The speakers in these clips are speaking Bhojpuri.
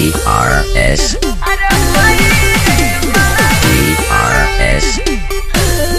DRS DRS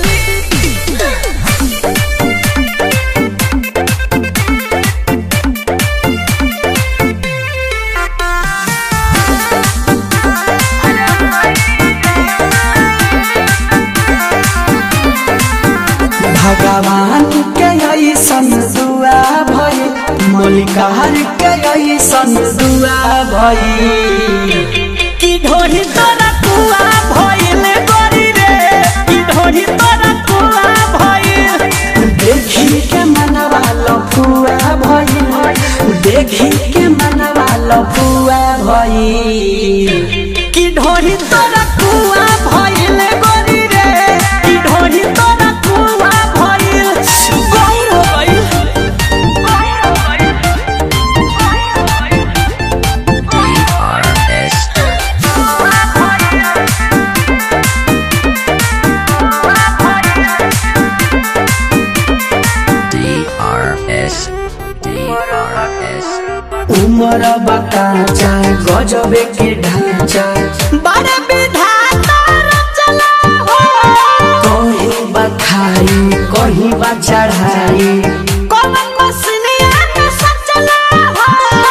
भगवान के ऐसन दुआ भई मलिकार के ऐसन दुआ भई की ढोरी तोरा कुआ भइल गरी रे की ढोरी तोरा कुआ भइल देखी के मनवा लफुआ भई देखी के मनवा लफुआ भई की ढोरी तोरा कुआ भइल गरी रे की ढोरी तोरा कुआ भइल गौर हो गइल DRS DRS DRS उमर बकाचा गजबे के ढांचा बड़े विधाता रचना हो कहीं बखाई कहीं बा चढ़ाई कौन मसनिया के सचना हो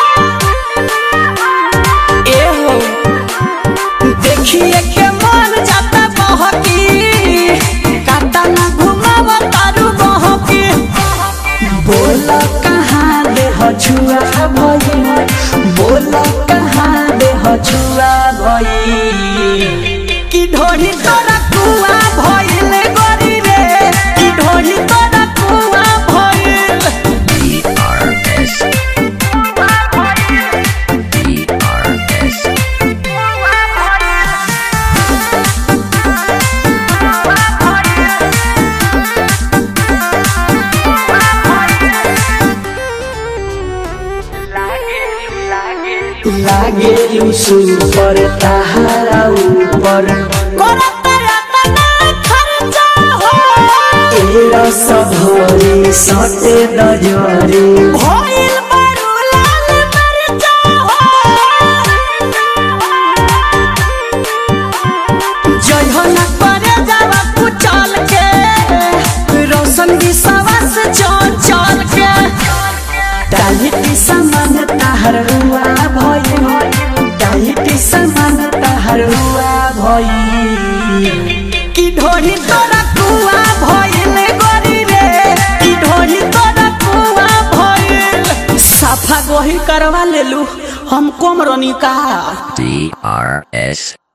ए हो देखिए के मन जाता बहकी काटा ना घुमाव तारू बहकी बोल कहाँ दे छुआ भई बोल कहाँ दे छुआ भई की ढोली तोरा कुआ भइल गरी रे की ढोली तोरा कुआ भइल DRS DRS लागे लुसु पर ताहारा ऊपर करत रतना खर्चा हो एरा सधरी सटे नजरी भइल बड़ू लाल मरचा हो जयहन करे जावा कुचल के रोशन विश्वास चल चल के डालिटी समान ताहर हुआ भई डालिटी समान ताहर हुआ भई की ढोली तोरा कुआ भइल गरी रे की ढोली तोरा कुआ भइल साफा गोही करवा लेलू हम कोमरनी का DRS